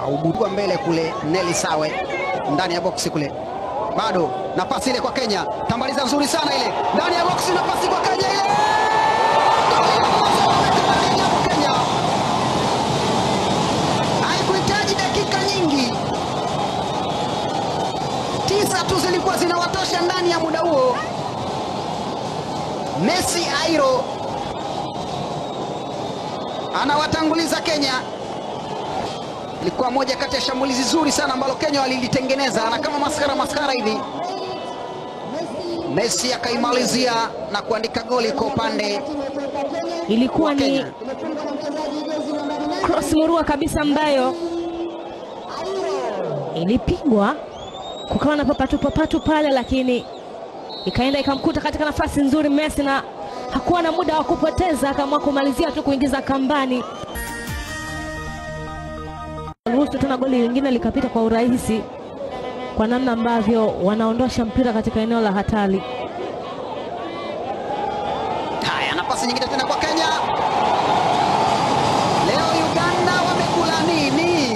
aubudua mbele kule, Neli Sawe ndani ya boksi kule, bado nafasi ile kwa Kenya, tambaliza nzuri sana ile ndani ya boksi, nafasi kwa Kenya ile Kenya haikuhitaji dakika nyingi, tisa tu zilikuwa zinawatosha ndani ya muda huo. Messi Airo anawatanguliza Kenya. Ilikuwa moja kati ya shambulizi zuri sana ambalo Kenya walilitengeneza, na kama maskara maskara hivi Messi akaimalizia na kuandika goli kwa upande Ilikuwa wa ni Kenya. cross murua kabisa ambayo ilipigwa, kukawa na papatu papatu pale, lakini ikaenda ikamkuta katika nafasi nzuri Messi, na hakuwa na muda wa kupoteza, akaamua kumalizia tu kuingiza kambani. Ruhusu tena goli lingine likapita kwa urahisi, kwa namna ambavyo wanaondosha mpira katika eneo la hatari. Haya, nafasi nyingine tena kwa Kenya. Leo Uganda wamekula nini?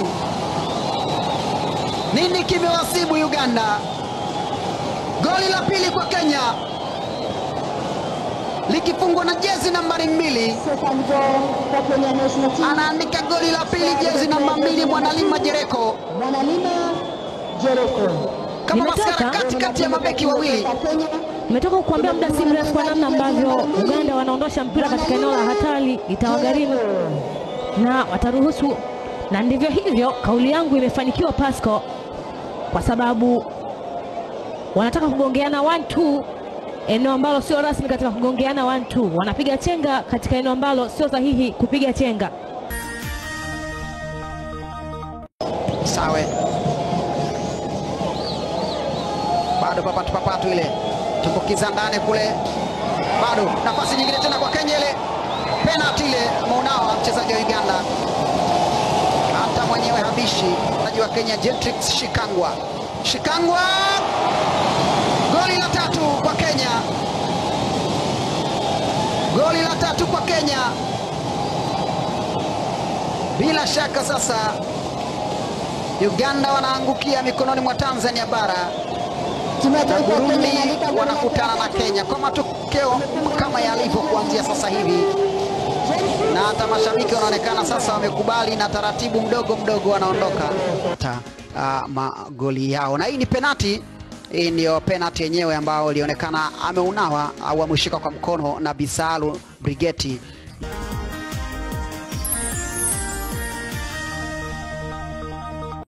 Nini kimewasibu Uganda? Goli la pili kwa Kenya likifungwa na jezi nambari mbili, Second goal for Kenya national team. anaandika goli la pili jezi namba mbili Mwanalima Jereko, Mwanalima Jeroko. kama Nimetoka. maskara katikati ya mabeki wawili. Kenya Nimetoka kukuambia muda si mrefu kwa namna ambavyo Uganda wanaondosha mpira katika eneo la hatari, itawagharimu na wataruhusu, na ndivyo hivyo. Kauli yangu imefanikiwa Pasco, kwa sababu wanataka kugongeana 1-2 eneo ambalo sio rasmi katika kugongeana 1-2, wanapiga chenga katika eneo ambalo sio sahihi kupiga chenga. Sawe bado papatu papatu ile tumbukiza ndani kule, bado nafasi nyingine tena kwa Kenya, ile penalty ile Maunawa mchezaji wa Uganda, hata mwenyewe habishi mchezaji wa Kenya Jetrix Shikangwa. Shikangwa, goli la tatu kwa Kenya, goli la tatu kwa Kenya. Bila shaka sasa Uganda wanaangukia mikononi mwa Tanzania bara na Kimataifa Kenya Burundi inaandika goli la wanakutana na tatu. Kenya kwa matokeo kama yalivyo kuanzia sasa hivi, na hata mashabiki wanaonekana sasa wamekubali na taratibu mdogo mdogo wanaondoka ta uh, magoli yao, na hii ni penati. Hii ndiyo penati yenyewe ambayo ilionekana ameunawa au ameushika kwa mkono na Bisalu Brigeti